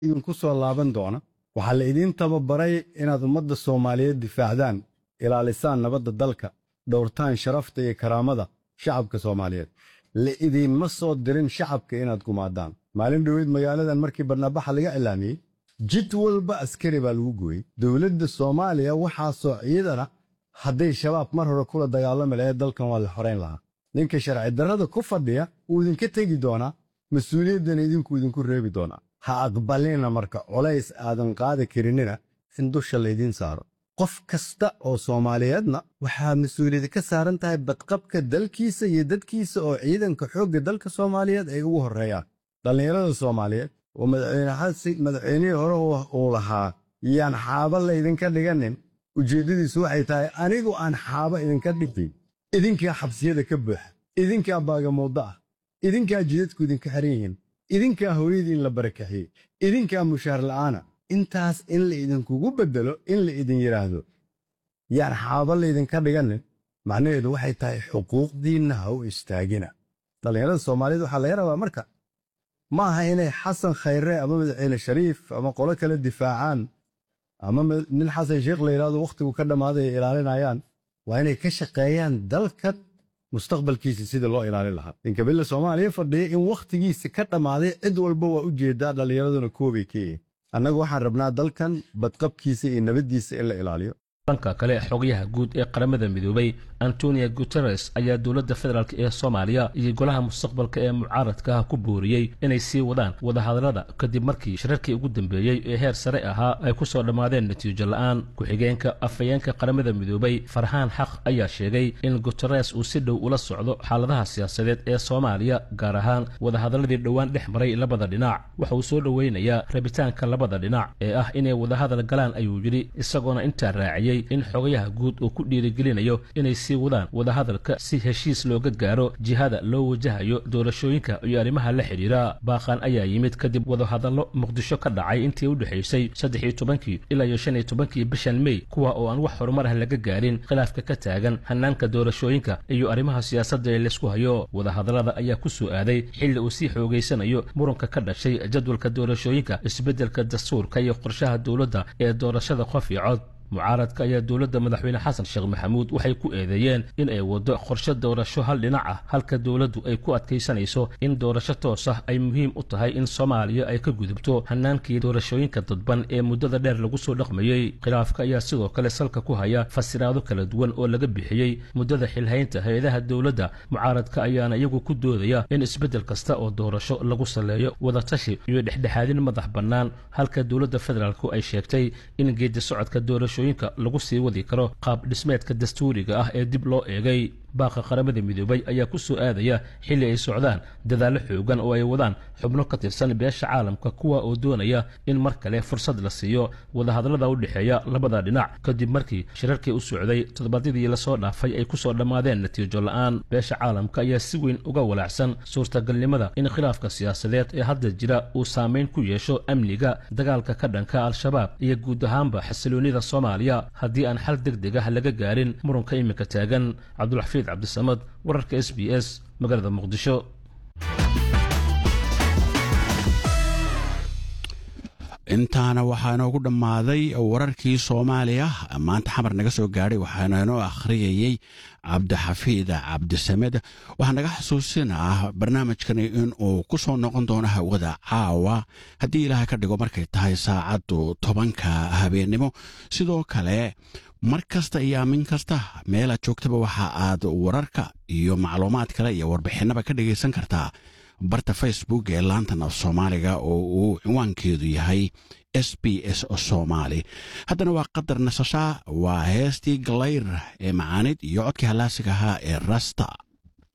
idinku soo laaban doona waxaa la idiin tababaray inaad ummadda soomaaliyeed difaacdaan ilaalisaan nabadda dalka dhowrtaan sharafta iyo karaamada shacabka soomaaliyeed la idiinma soo dirin shacabka inaad gumaadaan maalin dhoweyd magaaladan markii barnaabaxa laga cilaamiyey jid walba askari baa lagu gooyey dowladda soomaaliya waxaasoo ciidana hadday shabaab mar hore kula dagaalami lahayd dalkan waa la xorayn lahaa ninka sharci darrada ku fadhiya wuu idinka tegi doonaa mas-uuliyaddana idinku idinku reebi doonaa ha aqbalina marka colays aadan qaadi karinina in dusha laydiin saaro qof kasta oo soomaaliyeedna waxaa mas-uuliyadi ka saaran tahay badqabka dalkiisa iyo dadkiisa oo ciidanka xoogga dalka soomaaliyeed ay ugu horreeyaan dhallinyarada soomaaliyeed oo madaxweyne xasi madaxweynihii hore uu lahaa yaan xaaba laydinka dhiganin ujeeddadiisu waxay tahay anigu aan xaaba idinka dhigin idinkaa xabsiyada ka buuxa idinkaa baagamuuddo ah idinkaa jidadku idinka xiran yihiin idinkaa hooyadiin la barakaxiyey idinkaa mushaar la'aana intaas in la idinkugu beddelo in la idin yidhaahdo yaan xaaba laydinka dhiganin macnaheedu waxay tahay xuquuqdiinna ha u istaagina dhallinyarada soomaaliyeed waxaa laga rabaa marka ma aha inay xasan khayre ama madaxweyne shariif ama qolo kale difaacaan ama nin xasan sheekh la yidhahdo wakhtigu ka dhammaaday ay ilaalinayaan waa inay ka shaqeeyaan dalkan mustaqbalkiisa sida loo ilaalin lahaa inkabilla soomaaliya fadhiya in wakhtigiisa ka dhammaaday cid walba waa u jeedaa dhallinyaraduna koobay ka yihiin annagu waxaan rabnaa dalkan badqabkiisa iyo nabaddiisa in la ilaaliyo dhanka kale xogayaha guud ee qaramada midoobay antonio guteres ayaa dowladda federaalk ee soomaaliya iyo golaha mustaqbalka ee mucaaradka ah ku booriyey inay sii wadaan wadahadallada kadib markii shirarkii ugu dambeeyey ee heer sare ahaa ay ku soo dhammaadeen natiijo la'aan ku-xigeenka afhayeenka qaramada midoobay farxaan xaq ayaa sheegay in guteres uu si dhow ula socdo xaaladaha siyaasadeed ee soomaaliya gaar ahaan wadahadalladii dhowaan dhex maray labada dhinac waxa uu soo dhoweynayaa rabitaanka labada dhinac ee ah inay wadahadal galaan ayuu yidhi isagoona intaa raaciyey in xogayaha guud uu ku dhiirigelinayo inay sii wadaan wadahadalka si heshiis looga gaaro jihada loo wajahayo doorashooyinka iyo arrimaha la xidhiira baaqan ayaa yimid kadib wadahadallo muqdisho ka dhacay intii u dhexaysay saddex iyo tobankii ilaa iyo shan iyo tobankii bishan mey kuwa oo aan wax horumar ah laga gaarin khilaafka ka taagan hanaanka doorashooyinka iyo arrimaha siyaasadda ee laysku hayo wadahadallada ayaa ku soo aaday xilli uu sii xoogaysanayo muranka ka dhashay jadwalka doorashooyinka isbeddelka dastuurka iyo qorshaha dowladda ee doorashada qof iyo cod mucaaradka ayaa dowladda madaxweyne xasan sheekh maxamuud waxay ku eedeeyeen in ay waddo qorshe doorasho hal dhinac ah halka dowladdu ay ku adkaysanayso in doorasho toos ah ay muhiim u tahay in soomaaliya ay ka gudubto hanaankii doorashooyinka dadban ee muddada dheer lagu soo dhaqmayey khilaafka ayaa sidoo kale salka ku haya fasiraado kala duwan oo laga bixiyey muddada xilhaynta hay-adaha dowladda mucaaradka ayaana iyagu ku doodaya in isbeddel kasta oo doorasho lagu saleeyo wadatashi iyo dhexdhexaadin madax bannaan halka dowladda federaalku ay sheegtay in geedi socodka doorasho lagu sii wadi karo qaab dhismeedka dastuuriga ah ee dib loo eegay baaqa qaramada midoobay ayaa ku soo aadaya xilli ay socdaan dadaallo xoogan oo ay wadaan xubno ka tirsan beesha caalamka kuwa oo doonaya in mar kale fursad la siiyo wadahadallada u dhexeeya labada dhinac kadib markii shirarkii u socday toddobaadyadii lasoo dhaafay ay ku soo dhammaadeen natiijo la'aan beesha caalamka ayaa si weyn uga walaacsan suurtagalnimada in khilaafka siyaasadeed ee hadda jira uu saamayn ku yeesho amniga dagaalka ka dhanka al-shabaab iyo guud ahaanba xasiloonnida soomaaliya haddii aan xal deg deg ah laga gaarin muranka iminka taagan cabdulxafiid cabdisamad wararka s b s magaalada muqdisho intaana waxaa inoogu dhammaaday wararkii soomaaliya maanta xamar naga soo gaadhay waxaana inoo akhriyayey cabdixafiid cabdisamed waxaa naga xasuusinaa barnaamijkani inuu ku soo noqon doono hawada caawa haddii ilaahay ka dhigo markay tahay saacaddu tobanka habeennimo sidoo kale mar kasta iyo aamin kasta meelaad joogtaba waxa aad wararka iyo macluumaad kale iyo warbixinaba ka dhegaysan kartaa barta facebook ee laantan af soomaaliga oo uu cinwaankeedu yahay s b s somaali haddana waa qadar nasashaa waa heestii galayr ee macaanid iyo codkii hallaasiga ahaa ee rasta